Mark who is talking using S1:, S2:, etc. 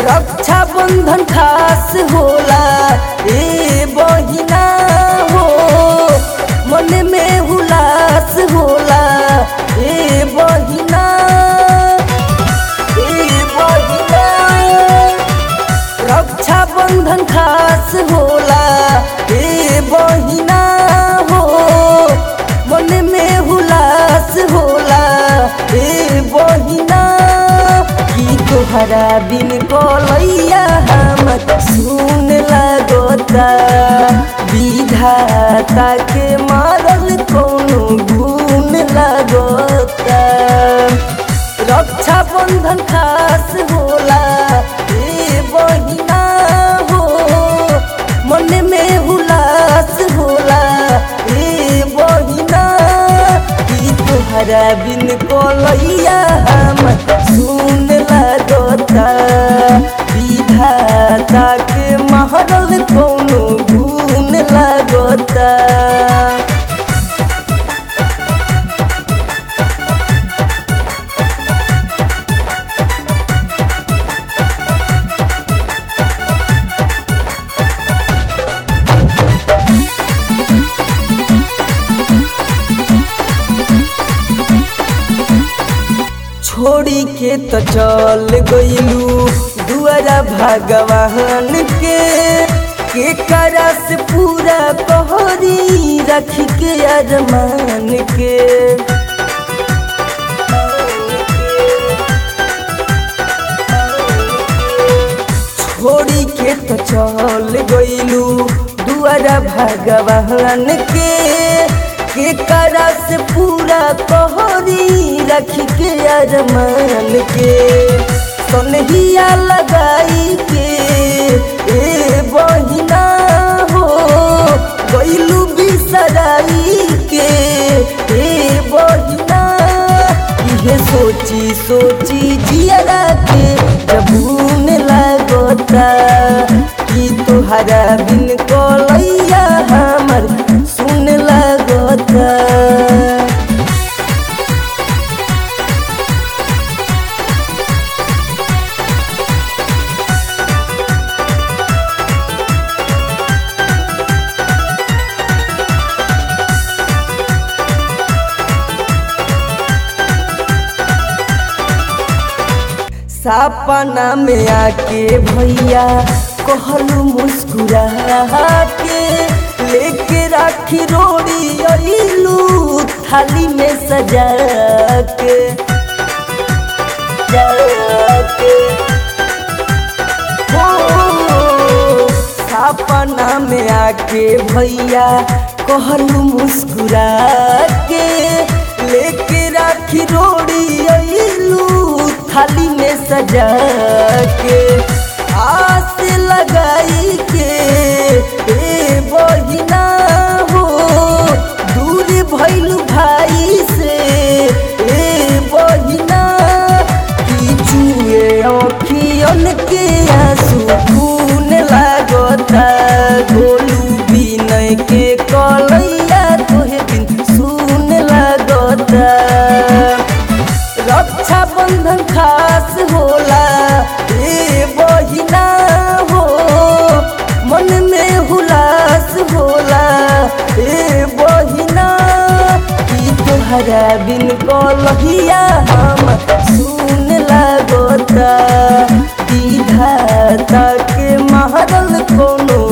S1: रक्षा बंधन खास होला ए बहिना हो मन में उल्लास होला ए बहिना ए बहिना रक्षा बंधन खास होला ए बहिना हो मन में हुलास होला ए बहिना की तोहरा बिन कलैया हमर सुन लगता विधाता के मारल कोनो गुण लगता रक्षा बंधन खास होला ए बहिना हो मन में हुलास होला ए बहिना की तोहरा बिन कोलैया हम सुन लगता विधाता के महरल कोनो गुण लगता छोड़ी के तो चल गईलू दुआरा भगवान के के करा से पूरा कहरी रख के अरमान के छोड़ी के तो चल गईलू दुआरा भगवान के के करा से पूरा कहरी रख के अरमान के सोनहिया लगाई के ए बहिना हो गईलू बिसराई के ए बहिना इहे सोची सोची जियरा के जबून लगता कि तुहरा बिन कोलैया हमर सुन लगता सपना में आके भैया कहलू मुस्कुरा के लेके राखी रोड़ी अइलू थाली में सजा के जाके हो सपना में आके भैया कहलू मुस्कुरा के लेके राखी रोड़ी अइलू थाली में सजा के आस लगाई के ए बहिना हो दूर भइलू भाई से ए बहिना की चुए अखियन के आंसू खून लागता गोलू बिनय के कलैया तोहे बिन सुन लागता रक्षा बंधन खास होला ए बहिना हो मन में हुलास होला ए बहिना की तोहरा बिन कलहिया हम सुन लगता विधाता के महरल कोनो